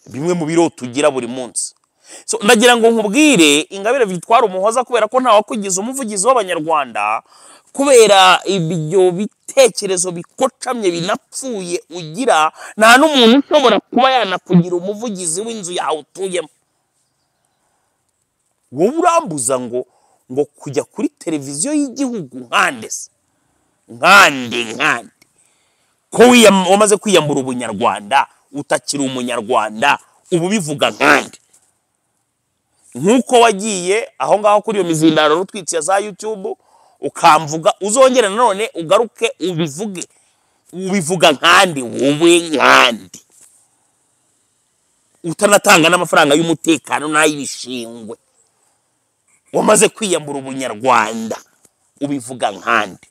bimwe mu birota ugira buri munsi So, ndagira ngo nkubwire ingabire victoire umuhoza kubera ko ntawakugize umuvugizi w'abanyarwanda kubera ibyo bitekerezo bikocamye binapfuye ugira nta n'umuntu ushobora kuba yanakugira umuvugizi w'inzu yawe utuyemo wowe urambuza ngo ngo kujya kuri televiziyo y'igihugu nkande se nkande nkande ko wiyam- wamaze kwiyambura ubunyarwanda utakiri umunyarwanda ubu bivuga nkande nk'uko wagiye aho ngaho kuri iyo mizindaro rutwitsi ya za yutubu ukamvuga uzongera nanone ugaruke ubivuge ubivuga nkandi wowe nkandi utanatanga n'amafaranga y'umutekano n'ay'ibishingwe wamaze kwiyambura ubunyarwanda ubivuga nkandi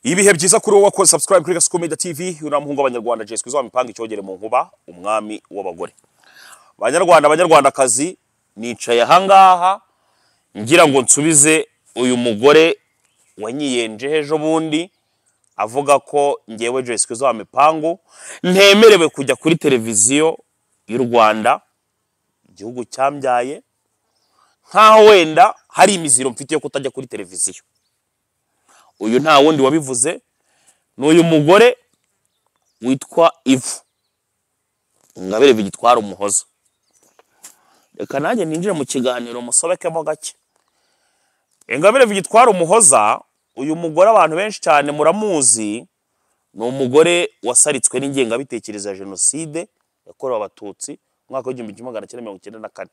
ibihe byiza kuri wowe wakoze subscribe kuri gasuku media tv uramuhungu abanyarwanda jeswe zo mipanga icyogere mu nkuba umwami w'abagore banyarwanda banyarwandakazi nicaye ahangaha ngira ngo nsubize uyu mugore wanyiyenjeho ejo bundi avuga ko ngewe jeswe zo mipangu ntemerewe kujya kuri televiziyo y'u rwanda igihugu cyambyaye nk'aho wenda hari imiziro mfite yo kutajya kuri televiziyo uyu nta wundi wabivuze ni uyu mugore witwa ivu ingabire bigitwara umuhoza reka nanjye ninjire mu kiganiro musobekemo gake ingabire bigitwara umuhoza uyu mugore abantu benshi cyane muramuzi ni umugore wasaritswe n'ingengabitekerezo ya jenoside yakorewe abatutsi mu mwaka w'igihumbi kimwe magana cyenda mirongo icyenda na kane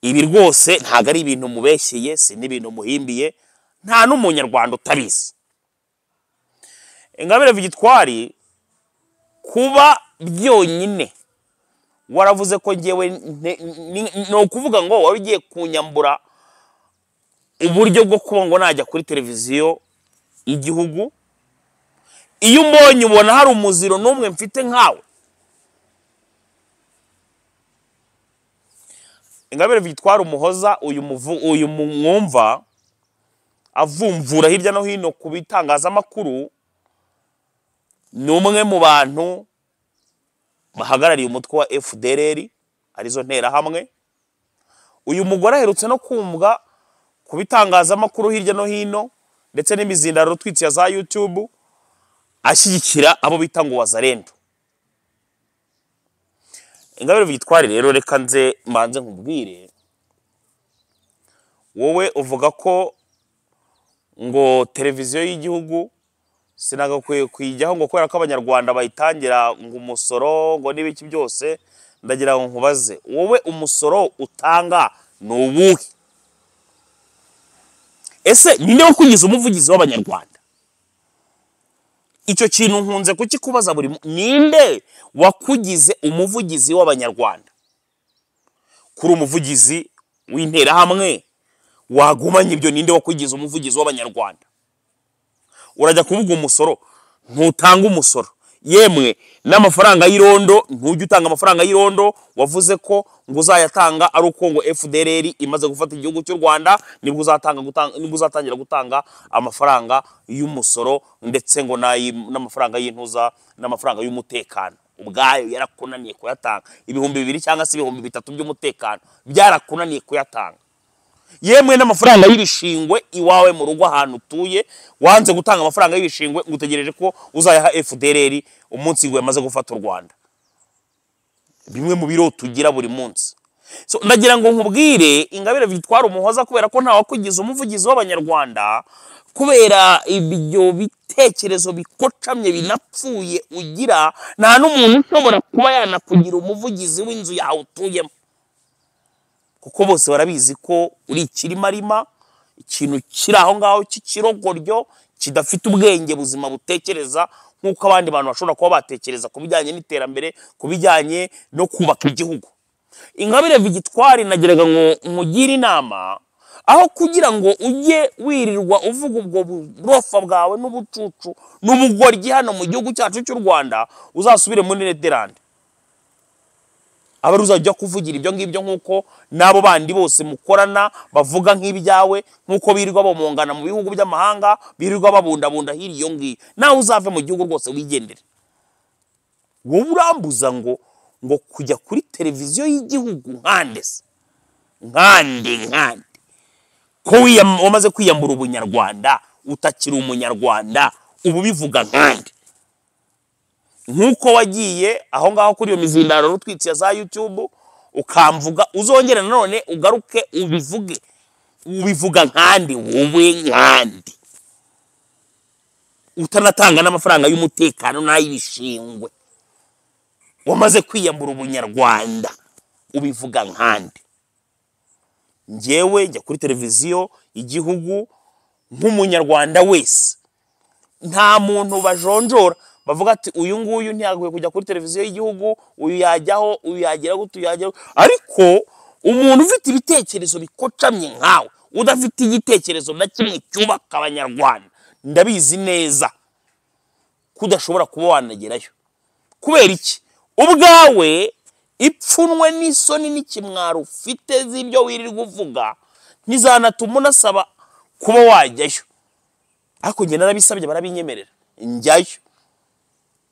ibi rwose ntabwo ari ibintu mubeshyeye si n'ibintu muhimbiye nta n'umunyarwanda utabizi ingabire vigitwari kuba byonyine waravuze ko ngewe nte- ni ni ukuvuga ngo wari ugiye kunyambura uburyo bwo kuba ngo najya kuri televiziyo y'igihugu iyo umbonye ubona hari umuziro n'umwe mfite nkawe ingabire vigitwari umuhoza uyu muvu- uyu mu- mwumva avumvura hirya no hino ku bitangazamakuru ni umwe mu bantu bahagarariye umutwe wa FDLR arizo nterahamwe uyu mugore aherutse no kumvwa ku bitangazamakuru hirya no hino ndetse n'imizindaro rutwitsi ya za YouTube ashyigikira abo bita ngo wazarendo ingabire vigitwari rero reka nze mbanze nkubwire wowe uvuga ko ngo televiziyo y'igihugu sinagakwiye kuyijyaho ngo kubera ko abanyarwanda bayitangira ngo umusoro ngo n'ibiki byose ndagira ngo nkubaze wowe umusoro utanga ni uwuhe ese ninde wakugize umuvugizi w'abanyarwanda icyo kintu nkunze kukikubaza buri mu- ninde wakugize umuvugizi w'abanyarwanda kuri umuvugizi w'interahamwe wagumanye ibyo ninde wakugize umuvugizi w'abanyarwanda urajya kuvuga umusoro ntutanga umusoro yemwe n'amafaranga y'irondo ntujya utanga amafaranga y'irondo wavuze ko ngo uzayatanga ari uko ngo fdr imaze gufata igihugu cy'u rwanda nibwo uzatanga gutanga- nibwo uzatangira gutanga amafaranga y'umusoro ndetse ngo n'ayi- n'amafaranga y'intuza n'amafaranga y'umutekano ubwayo yarakunaniye kuyatanga ibihumbi bibiri cyangwa se ibihumbi bitatu by'umutekano byarakunaniye kuyatanga yemwe n'amafaranga y'ibishingwe iwawe mu rugo ahantu utuye wanze gutanga amafaranga y'ibishingwe ngo utegereje ko uzayaha fdr umunsi ngo yamaze gufata u rwanda bimwe mu birota ugira buri munsi so, ndagira ngo nkubwire ingabire vitwara umuhoza kubera ko ntawakugize umuvugizi w'abanyarwanda kubera ibyo bitekerezo bikocamye binapfuye ugira nta n'umuntu ushobora kuba yanakugira umuvugizi w'inzu yawe utuyemo kuko bose barabizi ko uri ikirimarima ikintu kiri aho ngaho cy'ikirogoryo kidafite ubwenge buzima butekereza nk'uko abandi bantu bashobora kuba batekereza ku bijyanye n'iterambere ku bijyanye no kubaka igihugu ingabire vigitwari nageraga ngo nkugire inama aho kugira ngo ujye wirirwa uvuga ubwo burofa bwawe n'ubucucu n'ubugoryi hano mu gihugu cyacu cy'u rwanda uzasubire muri nederland aba ari uzajya kuvugira ibyo ngibyo nk'uko n'abo bandi bose mukorana bavuga nk'ibyawe nk'uko birirwa bamungana mu bihugu by'amahanga birirwa babundabunda hirya iyo ngiyo nawe uzave mu gihugu rwose wigendere wowe urambuza ngo ngo kujya kuri televiziyo y'igihugu nkande se nkande nkande ko wiyam- wamaze kwiyambura ubunyarwanda utakiri umunyarwanda ubu bivuga nkande nk'uko wagiye aho ngaho kuri iyo mizindaro rutwikiye za yutube ukamvuga uzongera nanone ugaruke ubivuge ubivuga nkandi wowe nkandi utanatanga n'amafaranga y'umutekano n'ay'ibishingwe wamaze kwiyambura ubunyarwanda ubivuga nkandi njyewe njya kuri televiziyo igihugu nk'umunyarwanda wese nta muntu bajonjora bavuga ati uyu nguyu ntiyagakwiye kujya kuri televiziyo y'igihugu uyu yajyaho uyu yagira gute uyu yagira gute." ariko umuntu ufite ibitekerezo bikocamye nkawe udafite igitekerezo na kimwe cyubaka abanyarwanda ndabizi neza ko udashobora kuba wanagerayo kubera iki ubwawe ipfunwe n'isoni n'ikimwaro ufite z'ibyo wirirwa uvuga ntizanatuma unasaba kuba wajyayo ariko njye narabisabye barabinyemerera njyayo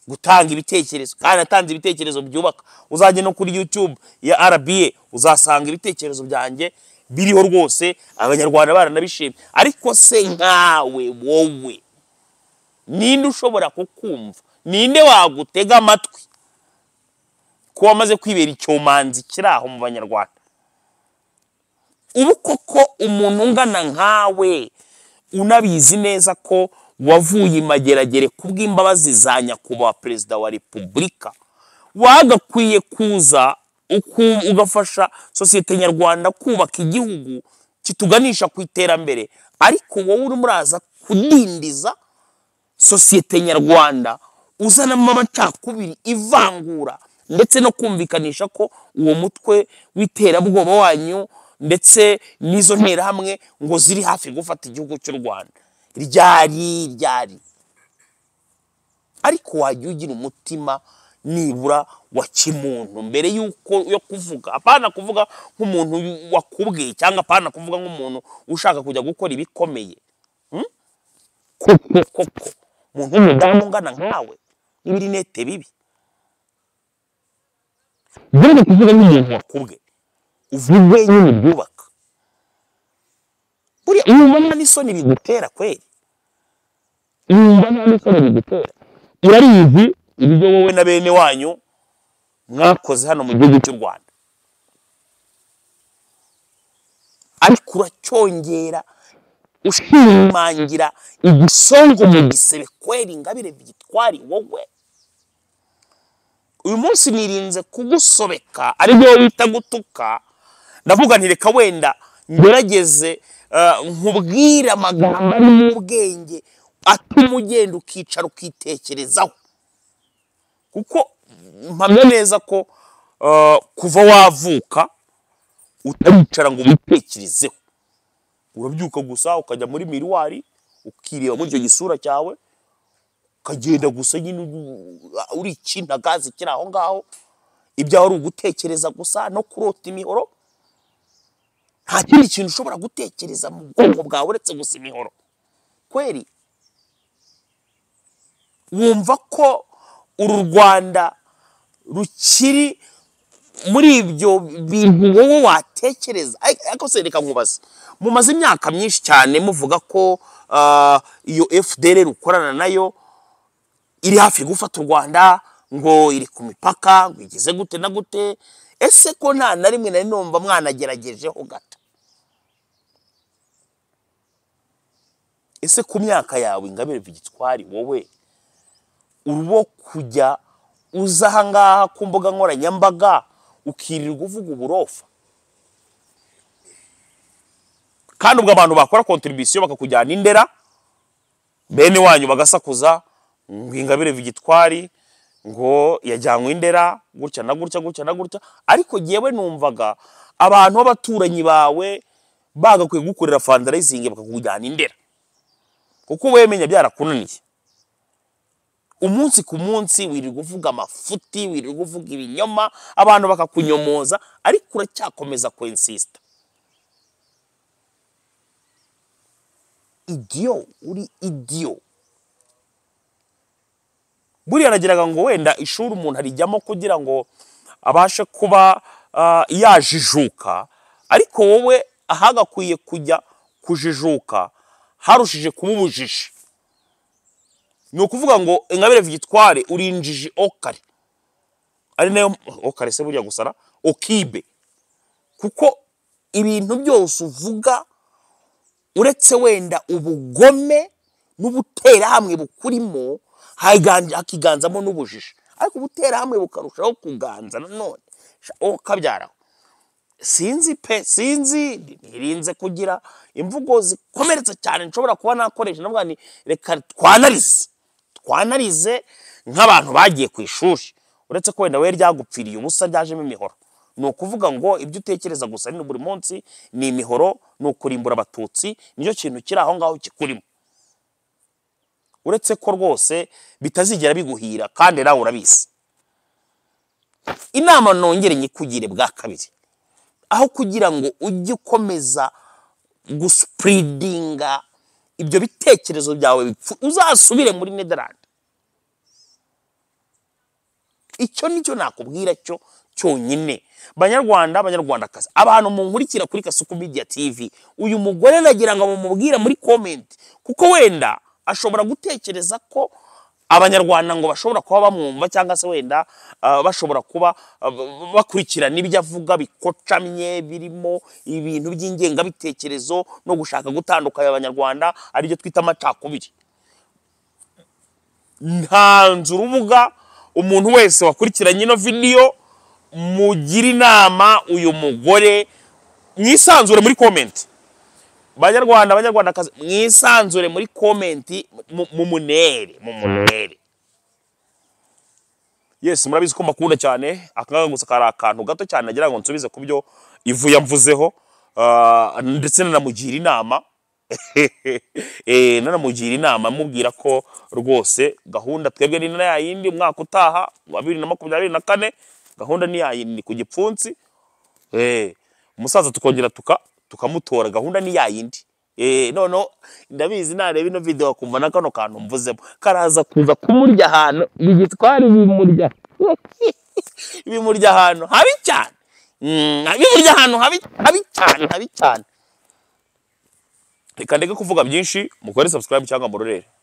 gutanga ibitekerezo kandi natanze ibitekerezo byubaka uzajya no kuri youtube ya rba uzasanga ibitekerezo byanjye biriho rwose abanyarwanda baranabishimye ariko se nkawe wowe ninde ushobora kukumva ninde wagutega amatwi ko wamaze kwibera icyomanzi kiri aho mu banyarwanda ubu koko umuntu ungana nkawe unabizi neza ko wavuye imageragere ku bw'imbabazi za nyakubahwa perezida wa repubulika wagakwiye kuza uku- ugafasha sosiyete nyarwanda kubaka igihugu kituganisha ku iterambere ariko wowe urimo uraza kudindiza sosiyete nyarwanda uzanamo amacakubiri ivangura ndetse no kumvikanisha ko uwo mutwe w'iterabwoba wanyu ndetse n'izo nterahamwe ngo ziri hafi gufata igihugu cy'u rwanda ryari ryari ariko wajya ugira umutima nibura wa kimuntu mbere y'uko yo kuvuga apana kuvuga nk'umuntu wakubwiye cyangwa apana kuvuga nk'umuntu ushaka kujya gukora ibikomeye koko koko umuntu w'umudamu ungana nkawe n'ibirinete bibi mbere kuvuga nk'umuntu wakubwe uvuge nyine ibyubaka buriya wumva nta n'isoni bigutera kweri wumva nta n'isoni bigutera urabizi ibyo wowe na bene wanyu mwakoze hano mu gihugu cy'u rwanda ariko uracyongera ushimangira igisongo mu gisebe kweri ingabire byitwari wowe uyu munsi nirinze kugusobeka ari byo bita gutuka ndavuga nti reka wenda ngerageze eh, nkubwire amagambo ari mu bwenge atuma ugenda ukicara ukitekerezaho kuko mpamya neza ko eh, kuva wavuka utaricara ngo witekerezeho urabyuka gusa ukajya muri miriwari ukireba muri icyo gisura cyawe ukagenda gusa nyine uri- uri icyintagazi kiri aho ngaho ibyawe ari ugutekereza gusa no kurota imihoro nta kindi kintu ushobora gutekereza mu bwonko bwawe uretse gusa imihoro kweri wumva ko uru rwanda rukiri muri ibyo bintu wowe watekereza Ay- ariko se reka nkubaze mumaze imyaka myinshi cyane muvuga ko ah, iyo fdr ukorana nayo iri hafi gufata u rwanda ngo iri ku mipaka ngo igeze gute na gute ese ko nta na rimwe nari numva mwanageragejeho gato ese ku myaka yawe ingabire vigitwari wowe urwo kujya uza ahangaha ku mbuga nkoranyambaga ukirirwa uvuga uburofa kandi ubwo abantu bakora kontribisiyo bakakujyana indera bene wanyu bagasakuza ngo ingabire vigitwari ngo yajyanywe indera gutya na gutya gutya na gutya ariko jyewe numvaga abantu b'abaturanyi bawe bagakwiye kugukorera fandarayizingi bakakujyana indera kuko wemenya byarakunaniye umunsi ku munsi wirirwa uvuga amafuti wirirwa uvuga ibinyoma abantu bakakunyomoza ariko uracyakomeza kwensisita idiyo uri idiyo buriya nagiraga ngo wenda ishuri umuntu arijyamo kugira ngo abashe kuba ah, yajijuka ariko wowe ahagakwiye kujya kujijuka harushije kuba ubujiji ni ukuvuga ngo ingabire vigitware urinjije okare ari nayo okare se burya gusara okibe kuko ibintu byose uvuga uretse wenda ubugome n'ubuterahamwe bukurimo haganje- hakiganzamo n'ubujiji ariko ubuterahamwe bukarushaho kuganza nanone sha okabyaraho sinzi pe sinzi ntirinze kugira imvugo zikomeretsa cyane nshobora kuba nakoresha navuga ni reka twanarize twanarize nk'abantu bagiye ku ishuri uretse ko wenda we ryagupfiriye ubusa ryajemo imihoro ni ukuvuga ngo ibyo utekereza gusa ni buri munsi ni imihoro ni ukurimbura abatutsi nicyo kintu kiri aho ngaho kikurimo uretse ko rwose bitazigera biguhira kandi nawe urabizi inama nongere nyikugire bwa kabiri aho kugira ngo ujye ukomeza gusipuridinga ibyo bitekerezo byawe bipfu uzasubire muri nederland icyo nicyo nakubwira cyo cyonyine banyarwanda abanyarwandakazi abantu munkurikira kuri kasuku media tv uyu mugore nagira ngo bamubwire muri comment kuko wenda ashobora gutekereza ko abanyarwanda ngo bashobora kuba bamwumva cyangwa se wenda ah, bashobora kuba ah, b- bakurikirana ibyo avuga bikocamye birimo ibintu by'ingengabitekerezo no gushaka gutandukanya abanyarwanda aribyo twita amacakubiri ntanze urubuga umuntu wese wakurikiranye ino video mugira inama uyu mugore mwisanzure muri komenti banyarwanda banyarwandakazi mwisanzure muri komenti mu- mumunere mumunere yes murabizi ko mbakunda cyane akangaka gusa kari akantu gato cyane nagira ngo nsubize ku byo ivu yamvuzeho Ah, ndetse nanamugira inama Eh, nanamugira inama amubwira ko rwose gahunda twebwe ni na yayindi umwaka utaha wa bibiri na makumyabiri na kane gahunda ni yayindi ku gipfunsi Eh, umusaza tukongera tuka tukamutora gahunda ni yayindi Eh, noneho ndabizi nareba ino video akumva na kano kantu mvuzemo karaza kuza kumurya ahantu bigitwara ibimurya bimurya ahantu habi cyane Mm, bimurya ahantu habi habi cyane habi cyane reka ndeke kuvuga byinshi mukore subscribe cyangwa murorere